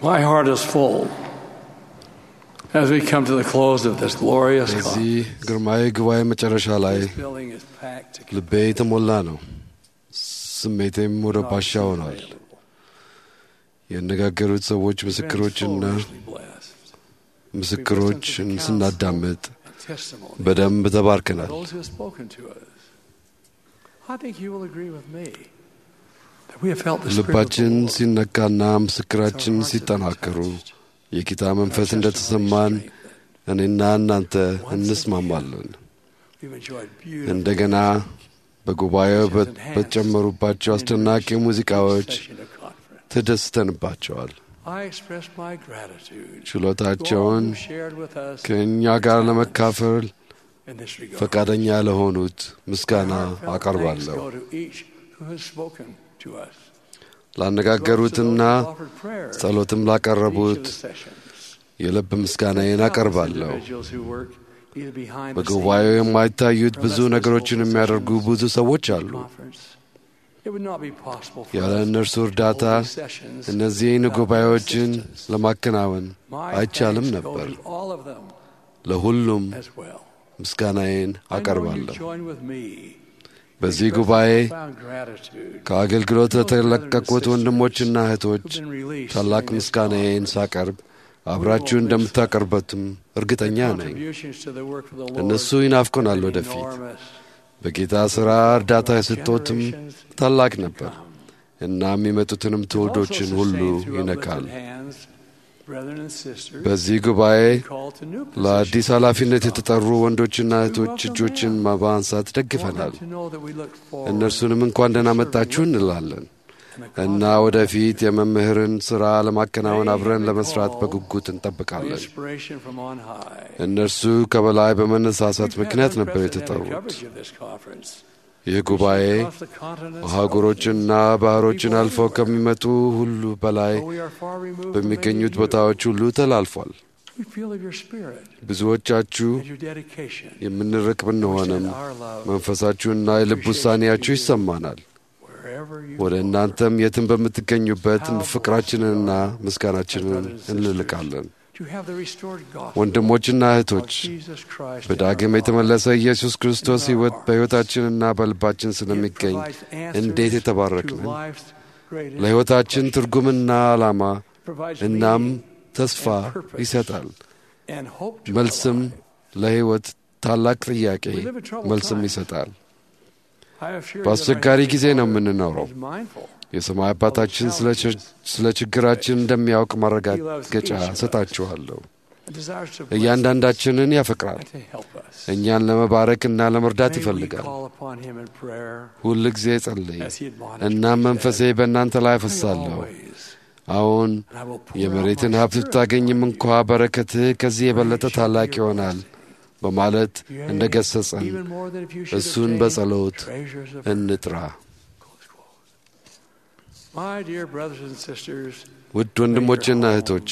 My heart is full as we come to the close of this glorious በዚህ ግርማዊ ጉባኤ መጨረሻ ላይ This building is packed to ልቤ የተሞላ ነው። ስሜቴም ወደ ባሻ ሆኗል። ያነጋገሩት ሰዎች ምስክሮችና blessed. ምስክሮችን ስናዳምጥ And testimony በደንብ ተባርከናል። those who have spoken to us. I think you will agree with me that we have felt the Spirit of the ልባችን Lord. ሲነካና ምስክራችን ሲጠናከሩ የጌታ መንፈስ እንደተሰማን እኔና እናንተ እንስማማለን። We've enjoyed beautiful እንደገና በጉባኤው በ- በተጨመሩባቸው አስደናቂ ሙዚቃዎች session of conference. ተደስተንባቸዋል። I express my gratitude to all ችሎታቸውን who shared with us ከእኛ ጋር ለመካፈል in this regard. ፈቃደኛ ለሆኑት ምስጋና Heartfelt thanks አቀርባለሁ። go to each who has spoken to us. ላነጋገሩትና Those who offered prayers ጸሎትም in each of ላቀረቡት the sessions. የልብ ምስጋናዬን Countless አቀርባለሁ። individuals who work either behind the በጉባኤው scenes የማይታዩት or ብዙ less ነገሮችን visible የሚያደርጉ sessions ብዙ ሰዎች of አሉ። conference. It would not be possible for ያለ us እነርሱ to እርዳታ hold these sessions እነዚህን without their ጉባኤዎችን assistance. ለማከናወን My አይቻልም thanks go ነበር። to all of them ለሁሉም as well. ምስጋናዬን I know you አቀርባለሁ። join with me በዚህ expressing ጉባኤ profound gratitude ከአገልግሎት ለተለቀቁት ወንድሞችና እህቶች who've been released ታላቅ during this ምስጋናዬን conference. ሳቀርብ አብራችሁ እንደምታቀርበትም እርግጠኛ Their ነኝ። contributions to the work of the Lord እነሱ ይናፍቆናል have been ወደፊት። enormous. በጌታ ሥራ እርዳታ የሰጡትም ታላቅ ነበር እና የሚመጡትንም ትውልዶችን ሁሉ ይነካል። በዚህ ጉባኤ ለአዲስ ኃላፊነት የተጠሩ ወንዶችና እህቶች እጆችን በማንሳት ደግፈናል። እነርሱንም እንኳን ደህና መጣችሁ እንላለን እና ወደፊት የመምህርን ሥራ ለማከናወን አብረን ለመስራት በጉጉት እንጠብቃለን። እነርሱ ከበላይ በመነሳሳት ምክንያት ነበር የተጠሩት። ይህ ጉባኤ አህጉሮችንና ባህሮችን አልፈው ከሚመጡ ሁሉ በላይ በሚገኙት ቦታዎች ሁሉ ተላልፏል። ብዙዎቻችሁ የምንርቅ ብንሆንም መንፈሳችሁና የልብ ውሳኔያችሁ ይሰማናል። ወደ እናንተም የትም በምትገኙበት ፍቅራችንንና ምስጋናችንን እንልቃለን። ወንድሞችና እህቶች በዳግም የተመለሰ ኢየሱስ ክርስቶስ ሕይወት በሕይወታችንና በልባችን ስለሚገኝ እንዴት የተባረክንን ለሕይወታችን ትርጉምና ዓላማ እናም ተስፋ ይሰጣል። መልስም ለሕይወት ታላቅ ጥያቄ መልስም ይሰጣል። በአስቸጋሪ ጊዜ ነው የምንኖረው። የሰማይ አባታችን ስለ ችግራችን እንደሚያውቅ ማረጋገጫ ሰጣችኋለሁ። እያንዳንዳችንን ያፈቅራል። እኛን ለመባረክና ለመርዳት ይፈልጋል። ሁል ጊዜ ጸልይ፣ እናም መንፈሴ በእናንተ ላይ አፈሳለሁ። አሁን የመሬትን ሀብት ብታገኝም እንኳ በረከትህ ከዚህ የበለጠ ታላቅ ይሆናል በማለት እንደ ገሰጸን እሱን በጸሎት እንጥራ። ውድ ወንድሞቼና እህቶቼ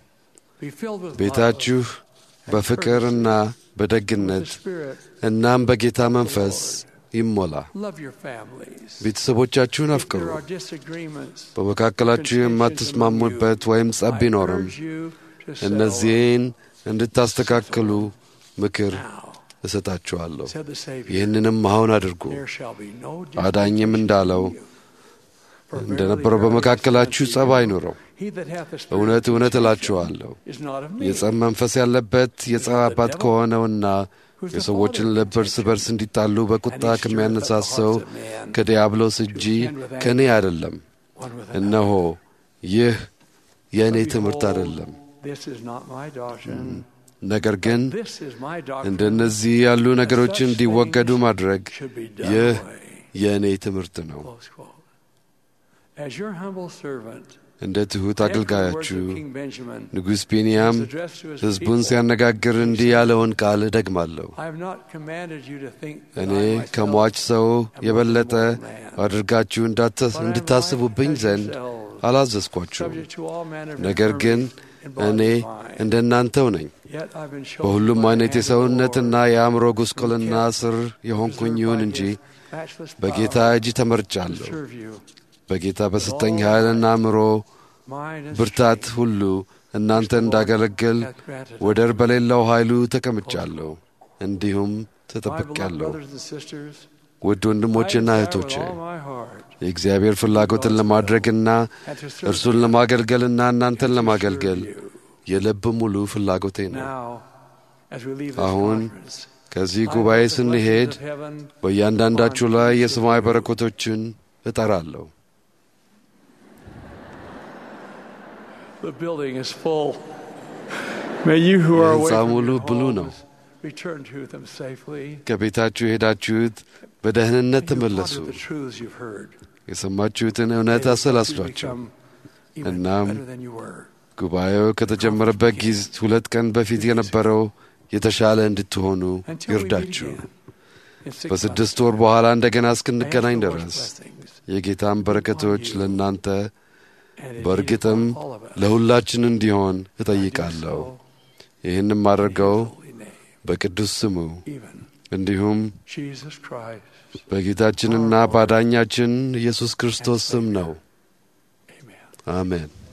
ቤታችሁ በፍቅርና በደግነት እናም በጌታ መንፈስ ይሞላ። ቤተሰቦቻችሁን አፍቅሩ። በመካከላችሁ የማትስማሙበት ወይም ጸብ ቢኖርም እነዚህን እንድታስተካክሉ ምክር እሰጣችኋለሁ። ይህንንም አሁን አድርጉ። አዳኝም እንዳለው እንደነበረው በመካከላችሁ ጸብ አይኑረው። እውነት እውነት እላችኋለሁ የጸብ መንፈስ ያለበት የጸብ አባት ከሆነውና የሰዎችን ልብ እርስ በርስ እንዲጣሉ በቁጣ ከሚያነሳሰው ከዲያብሎስ እንጂ ከእኔ አይደለም። እነሆ ይህ የእኔ ትምህርት አይደለም። ነገር ግን እንደነዚህ ያሉ ነገሮችን እንዲወገዱ ማድረግ ይህ የእኔ ትምህርት ነው። እንደ ትሑት አገልጋያችሁ ንጉሥ ቢንያም ሕዝቡን ሲያነጋግር እንዲህ ያለውን ቃል እደግማለሁ። እኔ ከሟች ሰው የበለጠ አድርጋችሁ እንድታስቡብኝ ዘንድ አላዘዝኳችሁም። ነገር ግን እኔ እንደ እናንተው ነኝ። በሁሉም አይነት የሰውነትና የአእምሮ ጉስቁልና ስር የሆንኩኝ ይሁን እንጂ በጌታ እጅ ተመርጫለሁ። በጌታ በሰጠኝ ኃይልና አእምሮ ብርታት ሁሉ እናንተ እንዳገለግል ወደር በሌለው ኃይሉ ተቀምጫለሁ፣ እንዲሁም ተጠብቄያለሁ። ውድ ወንድሞቼና እህቶቼ የእግዚአብሔር ፍላጎትን ለማድረግና እርሱን ለማገልገልና እናንተን ለማገልገል የልብ ሙሉ ፍላጎቴ ነው። አሁን ከዚህ ጉባኤ ስንሄድ በእያንዳንዳችሁ ላይ የሰማይ በረከቶችን እጠራለሁ። የሕንፃ ሙሉ ብሉ ነው። ከቤታችሁ የሄዳችሁት በደህንነት ተመለሱ። የሰማችሁትን እውነት አሰላስሏቸው። እናም ጉባኤው ከተጀመረበት ጊዜ ሁለት ቀን በፊት የነበረው የተሻለ እንድትሆኑ ይርዳችሁ። በስድስት ወር በኋላ እንደገና እስክንገናኝ ድረስ የጌታን በረከቶች ለእናንተ በእርግጥም ለሁላችን እንዲሆን እጠይቃለሁ። ይህንም አድርገው በቅዱስ ስሙ እንዲሁም በጌታችንና ባዳኛችን ኢየሱስ ክርስቶስ ስም ነው። አሜን።